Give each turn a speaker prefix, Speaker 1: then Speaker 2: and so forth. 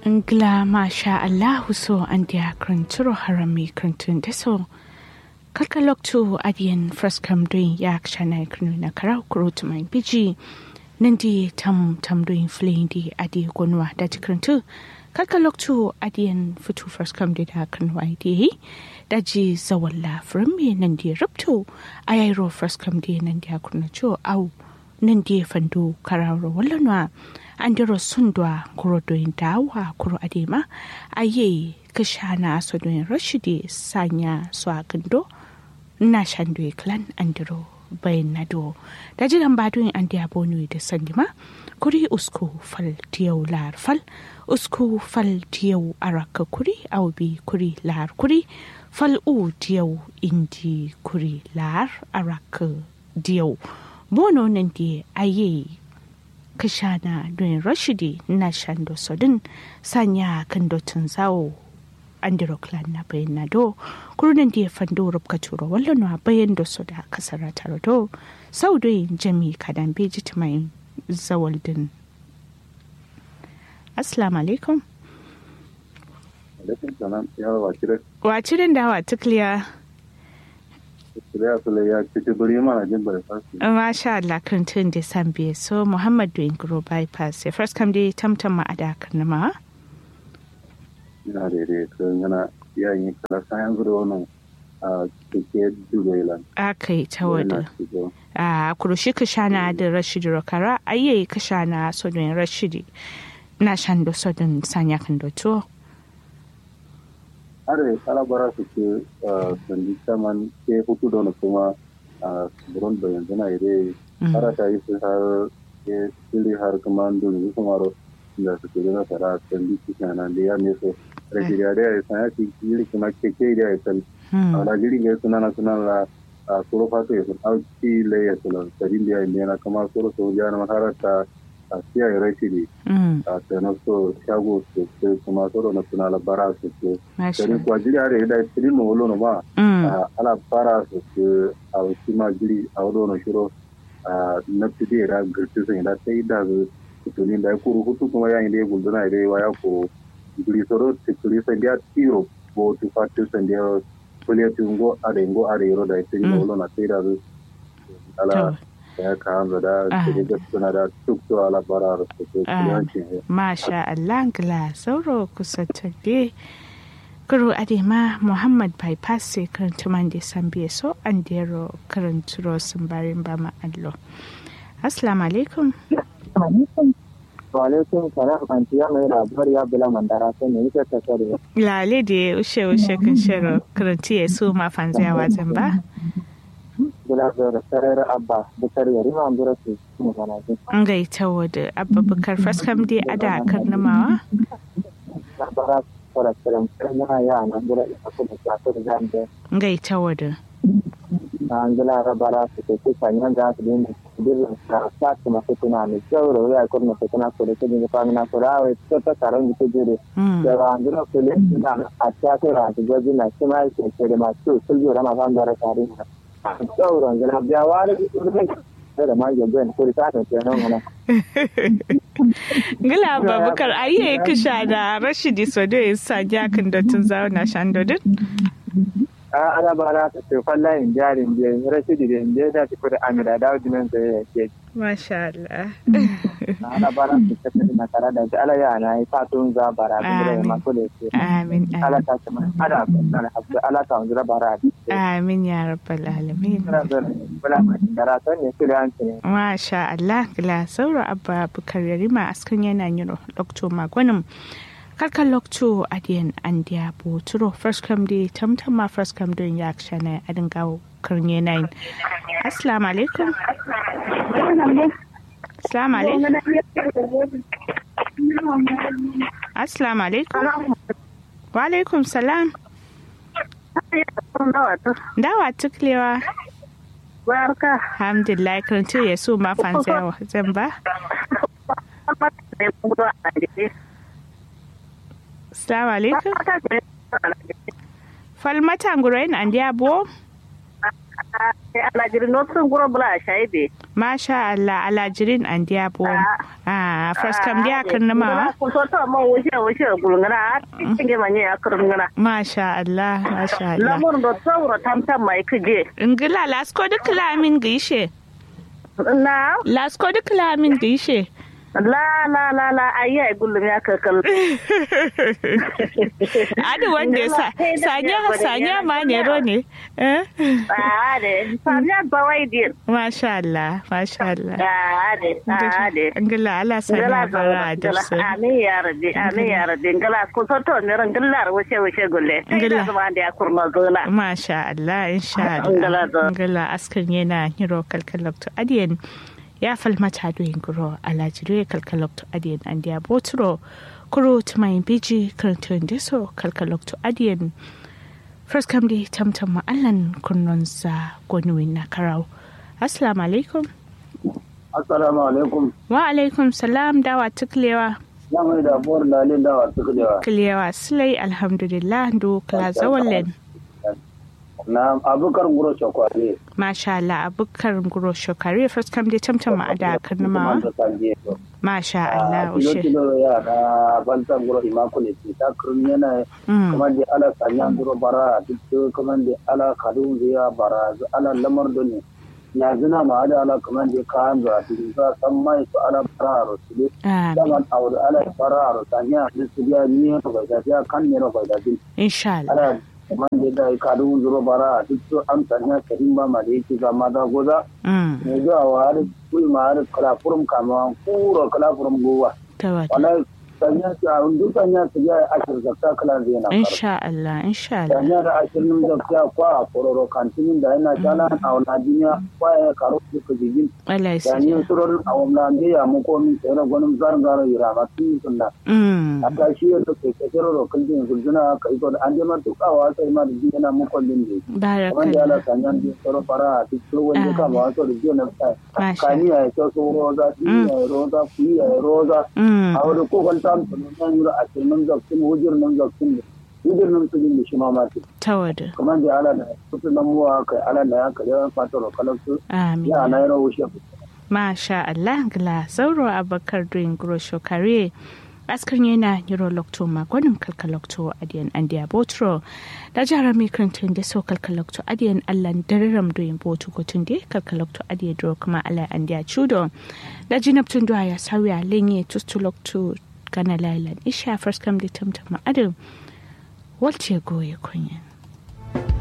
Speaker 1: Ngla masha Allahu so an dia kranturo harami krantun deso. Kalka loktu adiyan fraskam doin yak shanai kranu na karau kurut mai biji. Nandi tam tam doin flein di adi gonwa da krantu. Kalka loktu adiyan futu fraskam di da kranwa di. Daji zawalla frami nandi ruptu. Ayairo fraskam di nandi akranacho au nandi fandu kararo wallanwa. andiro sundwa kuro doyin dawa kuro adema aye kashana so doyin rashidi sanya so agando na shandwe clan andiro bayan nado da jiran badoyin an diya bonu da sandima kuri usku fal tiyau lar fal usku fal tiyau araka kuri aubi kuri lar kuri fal u tiyau indi kuri lar araka diyau bono nan di aye kashana don rashidi na shando sodin sanya kan dotun zawo andiro clan na bayan na do kurunan da ya fando rubka turo wallon wa bayan da su da kasar taro do sau da yin jami kadan beji mai zawaldin assalamu alaikum
Speaker 2: alaikum salam ya wa kire
Speaker 1: wa cirin da wa tukliya
Speaker 2: kire su ya cikin guri mana jin bare fasi
Speaker 1: Masha Allah kan tun da san biye so Muhammad doing grow bypass ya first kam dai tamtam ma ada kan ma
Speaker 2: ina da dai kan yana yayin kala sayan guri wannan a cikin dubai
Speaker 1: akai ta wada a kurushi ka shana da Rashid Rokara ayye ka shana so don Rashid na shan do so don sanya kan do to
Speaker 2: are kala bara su ke sandi saman ke hutu da kuma a buron da yanzu na ire har ta yi su har ke sili har kuma dole su maro da su ke gina tara sandi su kana da ya ne so rage da ya san ya ci yiri kuma ke ke da ya san a da jiri ga suna na suna la a soro fato ya sun auki le ya sun sadin da ya yi na kama soro so ya na harata a siya ya rashi ne a tsanar so shago su ke kuma soro na suna la bara su ke dari kuwa jiri are da tiri no wolo no ma ala bara su ke a wasu ma jiri a wado no shiro na fide da girti sun da sai da su tuni da ya kuru hutu kuma ya yi da ya gulduna ya wa ya kuru jiri soro tikuri sai da tiro bo tu fatu sai da kuliya tungo are ngo are yoro da tiri no wolo na sai da su ala ya kawo da da suna da tuk to ala bara su ke kuliyancin
Speaker 1: Masha Allah gla sauro kusa tabe Kuro Adema Muhammad bypass sai karanta man da san biye so an dero karanturo sun barin ba ma allo. Assalamu alaikum.
Speaker 3: Wa alaikum salam anti ya mai labari ya bila mandara sai ne yake ta sare.
Speaker 1: Lale da ushe ushe kan shiro karanti ya su ma fanziya wajen ba.
Speaker 3: Bila da sarar abba bukar yari ma ambura su mu gana ji.
Speaker 1: An gaita wadda abba bukar faskam dai ada karnamawa.
Speaker 3: Labara fara tsirin yana ya na gura ina kuma ta ta da zambe.
Speaker 1: Gaita wadda.
Speaker 3: an gila rabara su ke ce sanyan za su dinga birnin ta sa su masu tunani sauro ya kurna su tana kore ta dinga famina kurawa ta ta taron da jere da ba an gila kule na a ta ta ra ta gwaji na shi ma ke ce da masu suljo da masu da tare da sauro gila biya wani da ma ga ben kuri ta ta ce nan mana
Speaker 1: Gila babakar ayye kisha da Rashidi Sodo ya sa jakin da tun zauna shandodin.
Speaker 3: a ana ba na ta tefan layin jarin biyan rashidi da inda ya tafi da amira da wajen da ya ke
Speaker 1: Masha Allah.
Speaker 3: ana ba na ta tafi na tare da ala ya na yi fatun za bara da ya masu da ke
Speaker 1: Amin.
Speaker 3: ala ta ce mana ana na hafi ala ta wanzu bara
Speaker 1: Amin ya rabbal alamin.
Speaker 3: bula mai dara son ne kiri an ne
Speaker 1: Masha Allah gila sauro abba bukar yarima askan yana yin lokto magwanin karkar lokto adiyan an diya boturo first come day tamtam ma first come don ya shana adin gawo karnye nine assalamu alaikum assalamu alaikum assalamu alaikum wa alaikum salam dawa tuklewa
Speaker 4: Barka.
Speaker 1: alhamdulillah karantu ya su ma fansa zan ba Assalamu alaikum. Falmata ngurain an dia bo?
Speaker 4: alajirin no sun guro bula shaibe
Speaker 1: Masha Allah alajirin an diya bon. Ah first kam diya kan nama.
Speaker 4: ko so to mo wuce wuce gulngana tinge manye akurngana
Speaker 1: Masha Allah Masha Allah.
Speaker 4: lamun do tsawro tamtam mai kije
Speaker 1: Ingila lasko duk lamin gaishe.
Speaker 4: na
Speaker 1: Lasko duk lamin gaishe.
Speaker 4: la la la la ayya gullum ya kakal
Speaker 1: Adi wanda ya sa sanya sanya ma ne ro ne. Eh?
Speaker 4: ade samya bawai din
Speaker 1: Masha Allah Masha Allah.
Speaker 4: ade ade
Speaker 1: Ingila Allah sanya bara da su.
Speaker 4: amin ya rabbi amin ya rabbi ngala ko so to ne ran gillar wuce wuce gulle
Speaker 1: Ngala.
Speaker 4: ngala zama da ya kurma zona
Speaker 1: Masha Allah insha
Speaker 4: Ngala
Speaker 1: Allah.
Speaker 4: zo.
Speaker 1: Ingila askan yana hiro kalkalokto adiyan. Ya falmata doyin guro alajiro ya kalkalokto adiyan an diya boturo. Kuro tumayin biji karantun deso kalkalokto adiyan. First kam di tamtam ma'allan kunnonsa gwanuwin na karau. Assalamu alaikum.
Speaker 2: assalamu alaikum
Speaker 1: Wa alaikum salam dawa tuklewa.
Speaker 2: ya mai da buwar lalin dawa suka da
Speaker 1: Kilewa silai alhamdulillah do kala zawallen.
Speaker 2: na abukar guro shakwale
Speaker 1: Masha Allah abukar guro shokare first kam di tamtam ma'ada karnama. Masha Allah
Speaker 2: kilo
Speaker 1: ushe.
Speaker 2: kilo ya na bantan guro imakule ce ta kurun yana
Speaker 1: Mm.
Speaker 2: kamar da ala sanya guro bara duk kamar da ala kadun ziya bara zu ala lamar da ne ya zina ma da ala kamar da kayan zuwa cikin za san mai su ala bara a rosu
Speaker 1: Amin.
Speaker 2: daman aure ala bara a rosu sanya da su biya ni ya bai da ya kan ne bai da din
Speaker 1: Insha Allah.
Speaker 2: ala kamar da da kadun zuro bara duk su an sanya karin ba ma da yake ga maza goza
Speaker 1: Mm.
Speaker 2: ne zuwa wa har kulma har kala furum kama kuro kala furum gowa
Speaker 1: Tawada.
Speaker 2: wala sanya su a duk sanya su ya ashir zakka kala zai na faru
Speaker 1: Insha Allah. Insha Allah.
Speaker 2: sanya da ashirin zakka kwa kororo kantinin da yana jana a wani duniya kwa ya karo su ka jigin
Speaker 1: Allah ya
Speaker 2: sanya
Speaker 1: sanya.
Speaker 2: surorin a wani lambe ya muko min tsere gwanin zarin garo yira ma tun sunna
Speaker 1: Mm.
Speaker 2: a ta shi yadda ke kasar rokin din gulzuna ka iko da an jama tukawa sai ma da jin yana muko din ne kamar da ala
Speaker 1: Barakallah.
Speaker 2: sanya din tsoro fara a cikin wani kama wato da jiya na sa
Speaker 1: Masha.
Speaker 2: kaniya ya kyau su roza tiya ya roza kuyi ya roza
Speaker 1: Mm.
Speaker 2: a wani kokon ta nan yura a cikin zakkin hujjar nan zakkin da hujjar nan su da shi ma mati
Speaker 1: Tawada.
Speaker 2: kamar da ala da kusa nan muwa kai ala da ya kare an fata da kalansu
Speaker 1: Amin.
Speaker 2: ya na yaro wuce
Speaker 1: Masha Allah gla sauro abakar doing guro shokare askar yana niro lokto magwanin kalkalokto adiyan andiya botro da jara mai karantun da so kalkalokto adiyan allan dararam doyin botu gotun da kalkalokto adiyan duro kuma ala andiya chudo da jinabtun duwa ya sauya lenye tustulokto gana lailan isha first kam da tamtama adam walce goye kunyan